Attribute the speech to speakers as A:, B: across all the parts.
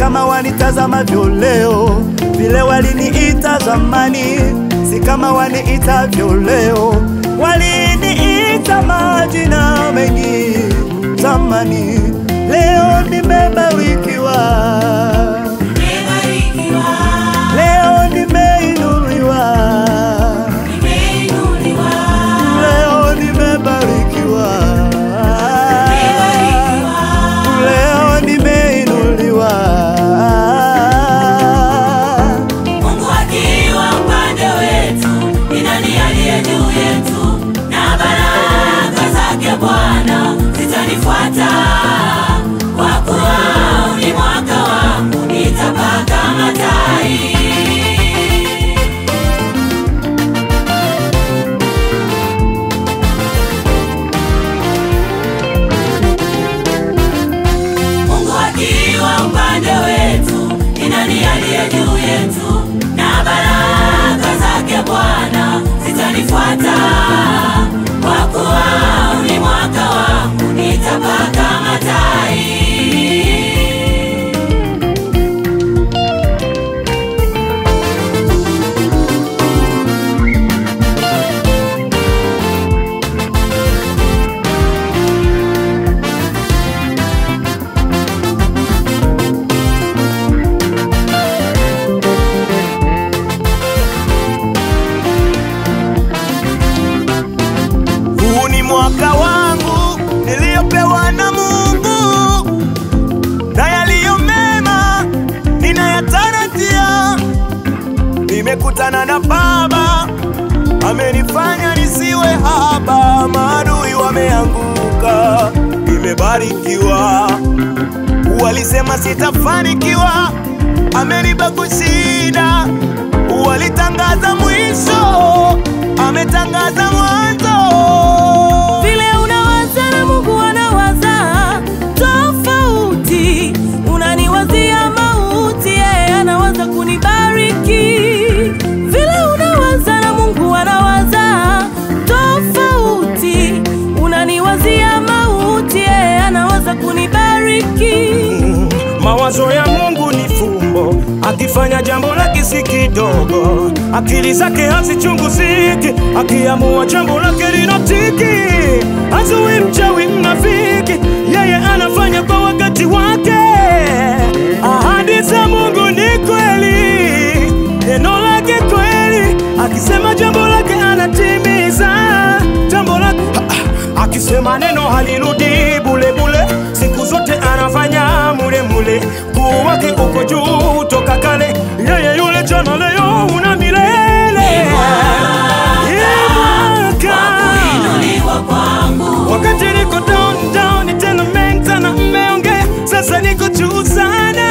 A: kama wanitazamavyo leo, vile waliniita zamani, si kama waniitavyo leo. Waliniita majina mengi zamani, leo nimebarikiwa, leo nimeinuliwa, leo nimebarikiwa, leo nimeinuliwa.
B: Mungu akiwa upande wetu, ni nani aliye juu yetu? Na baraka zake Bwana zitanifuata, kwa kuwa huu ni mwaka wangu, nitapaka matai. Mungu akiwa upande wetu, ni nani aliye juu yetu? Na baraka zake Bwana zitanifuata, kwa kuwa huu ni mwaka wangu, nitapaka matai.
A: Huu ni mwaka wangu niliyopewa na Mungu, na yaliyo mema ninayatarajia. Nimekutana na Baba, amenifanya nisiwe haba, maadui wameanguka, nimebarikiwa. Walisema sitafanikiwa, amenipa kushinda. Walitangaza mwisho, ametangaza mwanzo.
C: Vile unawaza na Mungu anawaza tofauti. Unaniwazia mauti, yeye anawaza kunibariki. Vile unawaza na Mungu anawaza tofauti. Unaniwazia mauti, yeye anawaza kunibariki.
D: Mawazo ya Mungu ni fumbo, akifanya jambo lake si kidogo. Akili zake hazichunguziki, akiamua jambo lake linatiki. Hazui mchawi mnafiki, yeye anafanya kwa wakati wake. Ahadi za Mungu ni kweli, neno lake kweli. Akisema jambo lake anatimiza jambo lake ha, akisema neno halirudi bule bule, siku zote anafanya mule mule. Kuu wake uko juu toka kale, yeye yule jana, leo una milele. Hii mwaka
B: Kuinuliwa kwangu
D: wakati niko down down, tena mentana mmeongea, sasa niko juu sana.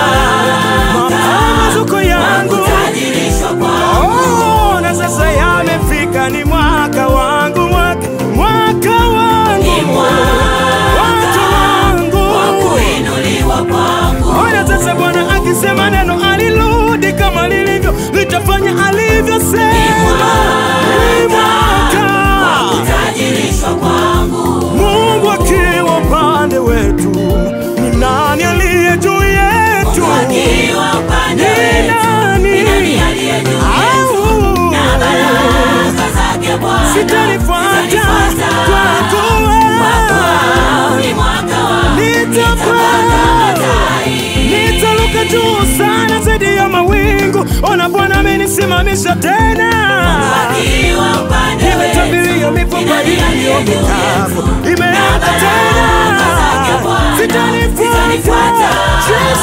D: Mazuko yangu
B: kutajirishwa kwangu
D: Oh, na sasa yamefika, ni mwaka wangu, mwaka, mwaka wangu, watu wangu.
B: kuinuliwa kwangu
D: Ona sasa Bwana akisema neno alirudi kama lilivyo, litafanya alivyosema. Ni mwaka
B: kutajirishwa kwangu
D: Mungu akiwa upande wetu, ni nani aliye juu yetu?
B: akiwa upande
D: Ni
B: wetu
D: nani?
B: ni nani aliye juu yetu
D: Au,
B: na baraka zake Bwana
D: Sitanifuata
B: zitanifuata.
D: kwa kuwa
B: Huu ni mwaka wangu,
D: Nitapaa.
B: nitapanda tai.
D: nitaruka juu sana zaidi ya mawingu. Ona Bwana amenisimamisha tena,
B: Akiwa upande
D: imetabiria
B: wetu, ni
D: mifupa
B: nani aliye
D: iliyo
B: juu
D: mikavu,
B: yetu?
D: imeanza
B: Na
D: tena,
B: baraka zake Bwana
D: sitanifuata
B: zitanifuata.
D: Yesu